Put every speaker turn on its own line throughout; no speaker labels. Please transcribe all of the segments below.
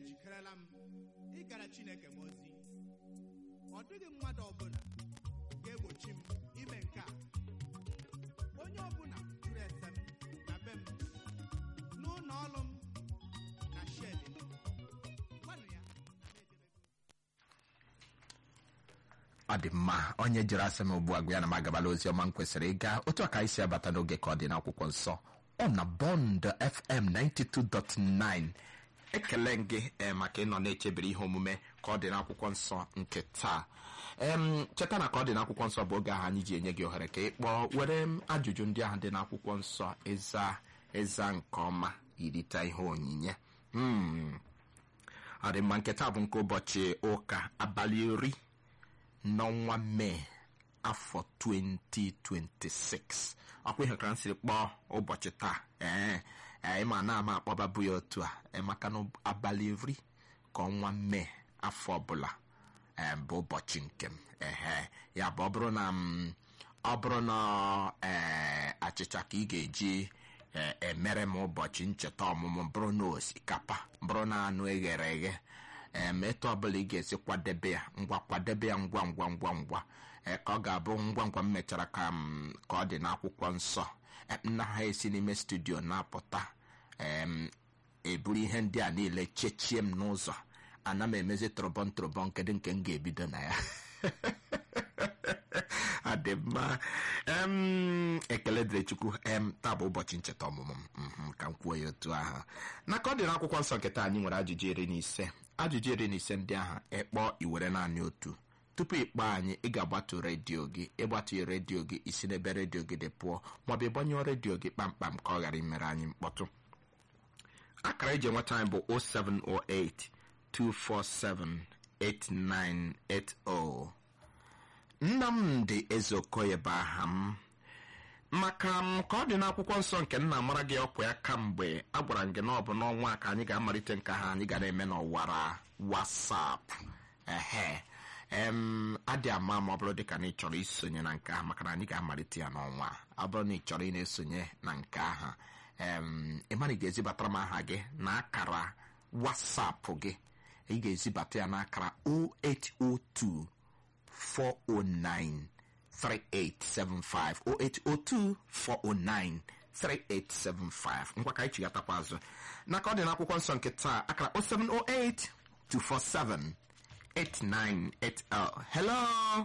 ejikerela m ịgara chineke m ozi ọ dịghị mmadụ ọbụla ga-egbochi m ime nke a onye ọbụla jụrụ ese m na be m n'ụlọ ọrụ m na shedi m gwanụ ya na m ejebego
ọ dị mma onye jere asị m ugbu a gwa ya na m agabala ozi ọma m kwesịrị ịga otu a ka anyị si abata n'oge ka ọ dị n'akwụkwọ nsọ ọ na bọnd fm 92.9 ekele m gị eh, maka ịnọ na-echebere ihe omume ka ọ dị n'akwụkwọ nsọ nke taa em cheta na ka ọ dị n'akwụkwọ nsọ bụ oge ahụ anyị ji enye gị ohere ka ị kpọọ were m ajụjụ ndị ahụ dị n'akwụkwọ nsọ ịza ịza nke ọma irite ihe onyinye Hmm. ọ dị mma nke taa bụ nke ụbọchị ụka abalị iri n'ọnwa mee afọ 2026 ọkwa ihe ka m siri kpọọ ụbọchị taa ee ee, ịma na ama akpọbabu ya otu a ee, maka na abalị iri ka ọnwa mee afọ ọbụla ee, bụ ụbọchị nke m ehe ya bụ ọ bụrụ na m ọ bụrụ na ee achịcha ka ị ga-eji ee, emere m ụbọchị ncheta ọmụmụ bụrụ na osikapa bụrụ na anụ eghere eghe em etu ọbụla ị ga-esi kwadebe ya ngwa kwadebe ya ngwa ngwa ngwa ngwa ee, ka ọ ga-abụ ngwa ngwa m mechara ka m ka ọ dị n'akwụkwọ nsọ em, nna ha esi n'ime studio na-apụta em eburu ihe ndị a niile chechie m n'ụzọ ana m emezi trọbọn trọbọn kedu nke m ga-ebido na ya adị mma em ekele dịrị chukwu em taa bụ ụbọchị ncheta ọmụmụ m mhm, ka m kwuo ya otu ahụ na ka ọ dị n'akwụkwọ nsọ nke taa anyị nwere ajụjụ iri na ise ajụjụ iri na ise ndị ahụ ịkpọ iwere naanị otu tupu ịkpọ anyị ị ga-agbatu redio gị ịgbatu redio gị isi n'ebe redio gị dị pụọ maọbụ ịgbanyụọ redio gị kpamkpam ka ọ ghara imere anyị mkpọtụ akara eji enweta anyị bụ 0708 247 8980 nnamdị ezeokoye bụ aha m maka m ka ọ dị n'akwụkwọ nsọ nke nna mara gị ọkwa ya kamgbe a gwara m gị na ọ bụ n'ọnwa a ka anyị ga-amalite nke ha anyị ga na-eme n'ọwara wasap ehe em adị ama ma ọ bụrụ dịka na ị chọrọ isonye na nke ahụ maka na anyị ga-amalite ya n'ọnwa a. ọ bụrụ na ị chọrọ ị na-esonye na nke ahụ em ịmana ị ga-ezibatara m aha gị na akara wasapụ gị ị ga-ezibata ya n'akara 0802 409 3875 0802 409 3875 ngwa ka anyị chigatakwa azụ n'aka ọ dị n'akwụkwọ nsọ nke taa akara 0708 247 8980 hello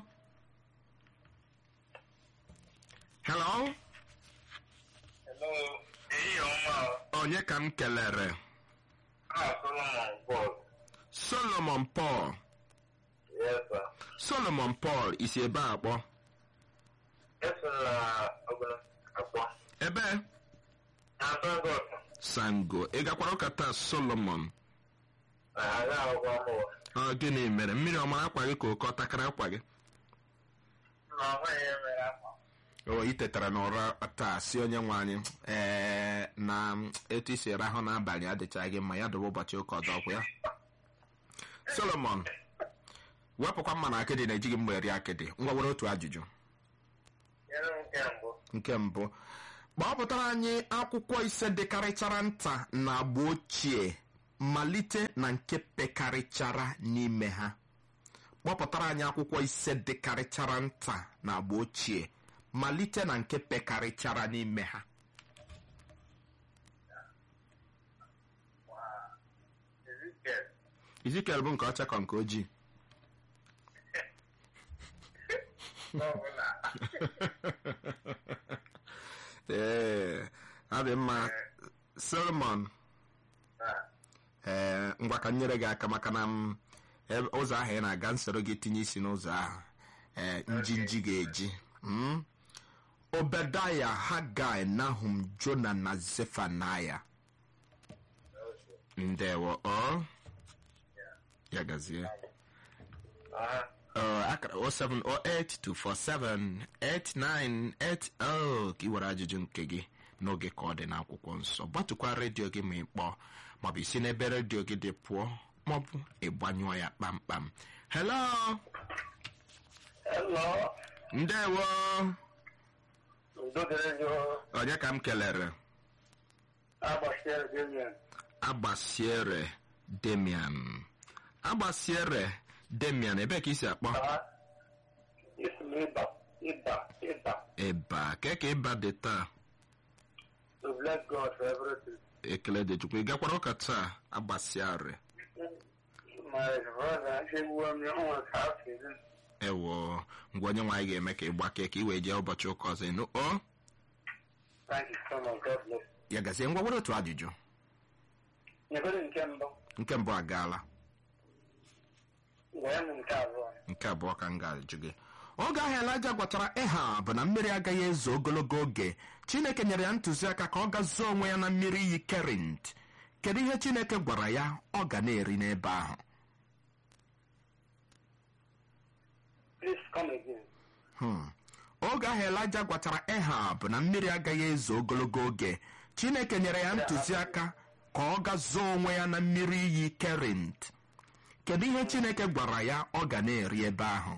hello
Hello, ehihie ọma o.
onye ka m kelere
Ah, Solomon Paul.
solomon paul
Yes, sir.
solomon paul isi ebe a kpọ
Eso na ọbụla akpọ.
ebe
Na Lagos.
sango ị gakwara ụka taa solomon
Na aga akwụkwọ ọhụụ.
ọ gịnị mere mmiri ọ mara akwa gị ka oke ọ takara akwa gị
Na ọhụghị ya mere afọ.
o i tetara n'ụra taa si onye nwe anyị ee na etu isi rahụ n'abalị adịchaghị gị mma ya dobe ụbọchị ụka ọzọ ọkwụ ya solomon wepụkwa mma na akịdị na-ejighị mgbe eri akịdị ngwa were otu ajụjụ
Nyere m nke mbụ.
nke mbụ gbapụtara anyị akwụkwọ ise dịkarịchara nta na agba ochie malite na nke pekarịchara n'ime ha kpọpụtara anyị akwụkwọ ise dịkarịchara nta na agba ochie malite na nke pekarịchara n'ime ha
Ezekiel.
izikel bụ nke ọcha ka nke ojii
N'ọbụla.
ee ọ dị mma solomon
Ah,
ee ngwa ka m nyere gị aka maka na m ebe- ụzọ ahụ ị na-aga nsoro gị tinye isi n'ụzọ ahụ ee njinji ga-eji Mm? obedaya hagai nahum jona na zefanaya ndewo ọ ya gazie
ah,
Ọ, akara 07082478980 ka ị were ajụjụ nke gị n'oge ka ọ dị n'akwụkwọ nsọ gbatụkwa redio gị ma ị kpọọ maọbụ isi n'ebe redio gị dị pụọ maọbụ ịgbanyụọ ya kpamkpam hello
Hello.
ndewo
Udo dịrị gị o.
onye ka m kelere
Agbasiere gị enyi.
agbasiere demian agbasiere demian ebee ka isi akpọ
Ah, isi m ịba ịba ịba
ịba kee ka ịba dị taa
to bless God for everything.
ekele dị chukwu ị gakwara ụka taa agbasiare
My brother, she won me on half season.
ewo ngwa onye nwaanyị ga-eme ka ị gbakee ka ị wee jee ụbọchị ụka ọzọ ịnụ o
Thank you so much. God bless.
ya gazie ngwa were otu ajụjụ
Nyegoro nke mbụ,
nke mbụ agaala
wee m nke abụọ.
nke abụọ ka m ga-ajụ gị oge ahụ elija gwatara ịha bụ na mmiri agaghị ezo ogologo oge chineke nyere ya ntụziaka ka ọ gazuo onwe ya na mmiri iyi kerint kedu ihe chineke gwara ya ọ ga na-eri n'ebe ahụ
Please come again.
Hmm. oge ahụ elija gwatara ehab na mmiri agaghị ezo ogologo oge chineke nyere ya ntụziaka ka ọ gazuo onwe ya na mmiri iyi kerint kedu ihe chineke gwara ya ọ ga na-eri ebe ahụ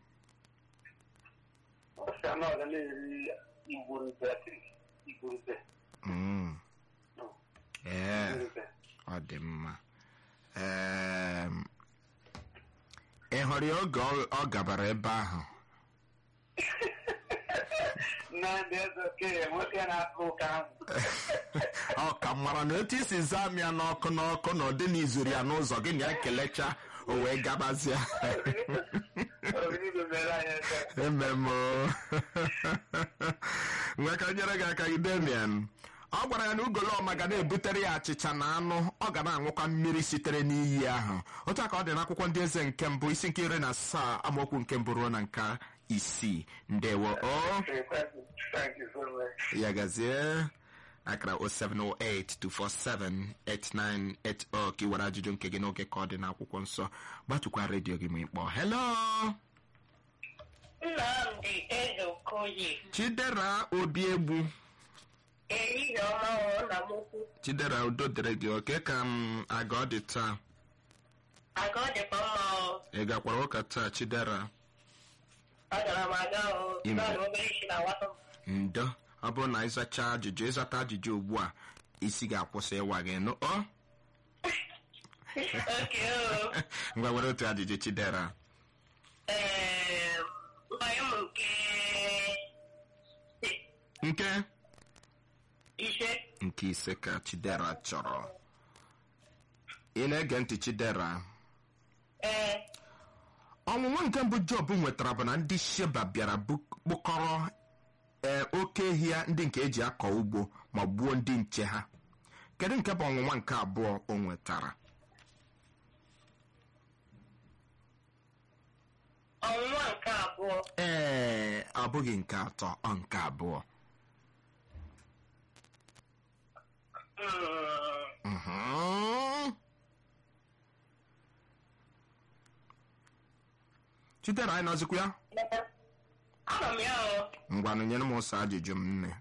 Ọ sị na ọ ga na-eri igwurube, igwurube,
Mm. ee
igwurube.
ọ dị mma Em, ị hụrụ ya oge ọ- ọ gabara ebe ahụ
Nna ndị eze okenye, nwoke na-akụ ụka ahụ.
ọ ka mara na otu isi zaa m ya n'ọkụ n'ọkụ na ọ dị n'izuru ya n'ụzọ gị na ya kelecha o wee gabazie
Obibi mere anyị eze.
ememo nwe ka nyere gị aka idemian ọ gwara ya na ugolọma ga na-ebutere ya achịcha na anụ ọ ga na-aṅụkwa mmiri sitere n'iyi ahụ otu a ka ọ dị n'akwụkwọ ndị eze nke mbụ isi nke iri na asaa amaokwu nke mbụ ruo na nke isii ndewo o
Okay, thank you. Thank you so much.
ya gazie akara 07082478980 ka ị were ajụjụ nke gị n'oge ka ọ dị n'akwụkwọ nsọ gbatụkwa redio gị ma ị kpọọ hello
Nnamdị Ezeokoye
chidera obi egbu
ehihie ọma ọ na m ukwu
chidera udo dịrị gị oke ka m aga ọ dị taa
aga ọ dịkwa mma ọ
ị gakwara ụka taa chidera
agara m aga ọ
Ime.
naanị obere isi na nwata m
ndo ọ bụrụ na ịzacha ajụjụ ịzata ajụjụ ugbu a isi ga-akwụsị ịwa gị nụ ọ
oke o
ngwa were otu ajụjụ chidera
ee mmanya m nke
nke
ise
nke ise ka chidera chọrọ ị na-ege ntị chidera
ee
ọnwụnwa nke mbụ job nwetara bụ na ndị sheba bịara bu- kpụkọrọ ee oke ehi ya ndị nke eji akọ ugbo ma gbuo ndị nche ha kedu nke bụ ọnwụnwa nke abụọ o nwetara
ọnwụnwa nke abụọ
ee ọ bụghị nke atọ ọ nke abụọ
mm,
Mhm. chitere anyị nọzikwa ya
anọ m ya ọ
ngwanụ nyere m ụsọ ajụjụ m nne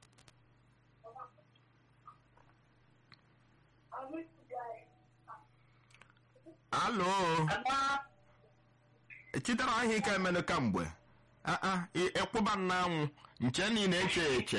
alo
agba
chitere ahịa ike emenụ kamgbe aa ị- ịkwụba m n'anwụ nche niile eche eche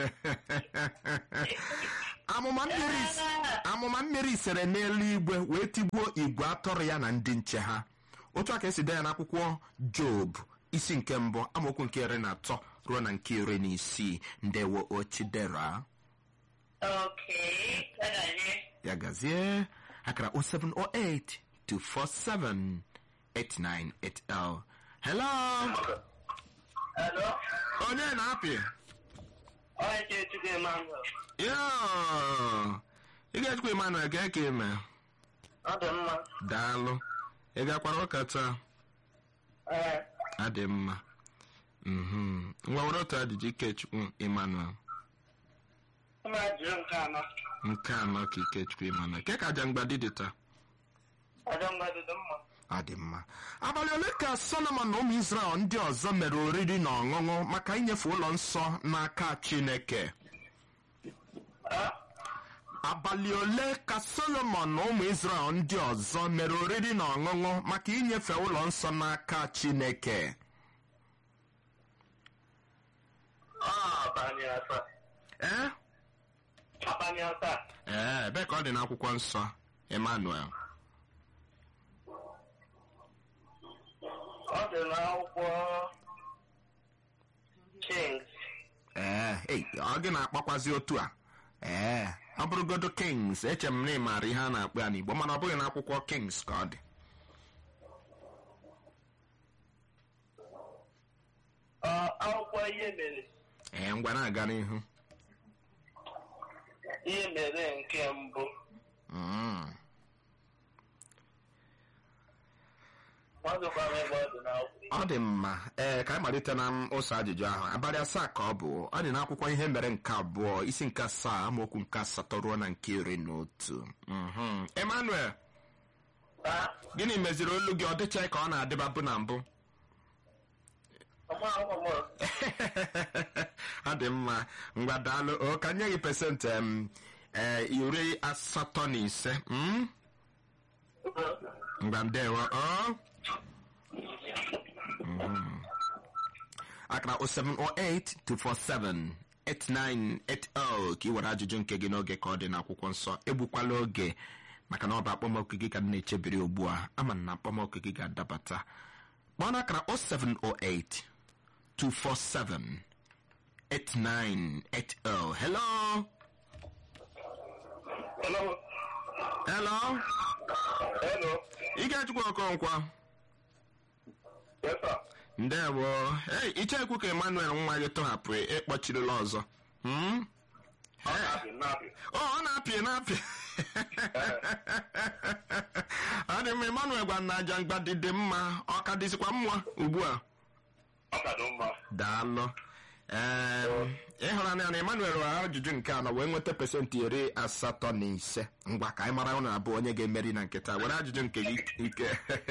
amụma mmiri s- amụma mmiri sere n'eluigwe wee tigbuo igwe atọrọ ya na ndị nche ha otu a ka esi dee ya n'akwụkwọ job isi nke mbụ amaokwu nke iri na atọ ruo na nke iri na isii ndewo ochidera
oke agaghị
ya gazie akara 0708 247 8980 hello
Hello?
onye na-apị
Onye ka etu gị mango.
yo ị ga-ejikwa emmanuel gee ka ime
Ọ dị mma.
daalụ ị gakwara ụka taa
Ee,
adị mma Mhm. ngwa were otu ajụjụ ikechukwu emmanuel
ụmụ ajụjụ nke anọ.
nke anọ ka ikechukwu emmanuel ke ka aja mgbadi dị taa
Ọjọ mgbadụ dị mma.
ọ dị mma abalị ole ka solomon na ụmụ israel ndị ọzọ mere oriri na ọṅụṅụ maka inyefe ụlọ nsọ n'aka chineke
Ah,
abalị ole ka solomon na ụmụ israel ndị ọzọ mere oriri na ọṅụṅụ maka inyefe ụlọ nsọ n'aka chineke
ọ abalị asaa.
ee
Abalị asaa.
ee ebe ka ọ dị n'akwụkwọ nsọ emmanuel
Ọ dị n'akwụkwọ Kings.
ee ei ọ gị na-akpakwazi otu a ee ọ bụrụgodo kings eche m na ị maara ihe a na-akpọ ya n'igbo mana ọ bụghị n'akwụkwọ kings ka ọ dị
Ọ, akwụkwọ ihe mere
ee ngwa na-aga n'ihu
ihe mere nke mbụ
Mm.
mmadụ kwara ebe ọ dị n'akwụkwọ
ọ dị mma ee ka anyị malite na m ụzọ ajụjụ ahụ abalị asaa ka ọ bụ ọ dị n'akwụkwọ ihe mere nke abụọ isi nke asaa amaokwu nke asatọ ruo na nke iri na otu Mhm. emmanuel
Ah,
gịnị meziri olu gị ọ dịchaghị ka ọ na-adịba bụ na mbụ
ọma akwụkwọ m
ọ dị mma ngwa daalụ o ka nye gị pesentị em, ee, iri asatọ na ise mm? ngwa ndewo ọ Mhm. akara 0708 247 8980 ka ị were ajụjụ nke gị n'oge ka ọ dị n'akwụkwọ nsọ egbukwala oge maka na ọ bụ akpọmọkụ gị ka m na-echebiri ugbu a ama m na akpọmọkụ gị ga-adabata kpọọ n'akara 0708 247 8980 hello
Hello.
hello
Hello.
ị ga-ejikwa okonkwa
Yes, sir.
ndewo ei ichekwu ka emmanuel nwa gị tọhapụ ịkpọchirila ọzọ Hmm?
Ọ na-apị na-apị.
o ọ na-apị na-apị ọ dị mma emmanuel gwa na aja mgbadi dị mma ọ ka dịzikwa mma ugbu a
Ọ ka dị mma.
daalụ ee ịhụra na emmanuel rụrụ ajụjụ nke anọ wee nweta pesentị iri asatọ na ise ngwa ka anyị mara ụnụ abụọ onye ga-emeri na nkịta were ajụjụ nke gị ike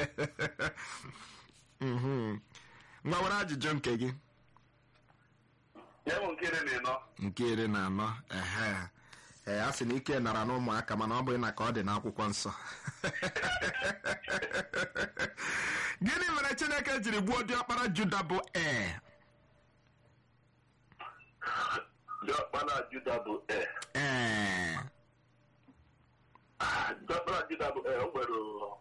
Mhm. ngwa were ajụjụ nke gị
Nye m nke iri na ịnọ.
nke iri na anọ ehe ee a sị na ike nara n'ụmụaka mana ọ bụghị na ka ọ dị n'akwụkwọ nsọ gịnị mere chineke jiri gbuo diọkpara juda bụ ee
Diọkpara Juda bụ E.
ee
Diọkpara Juda bụ E. O nwere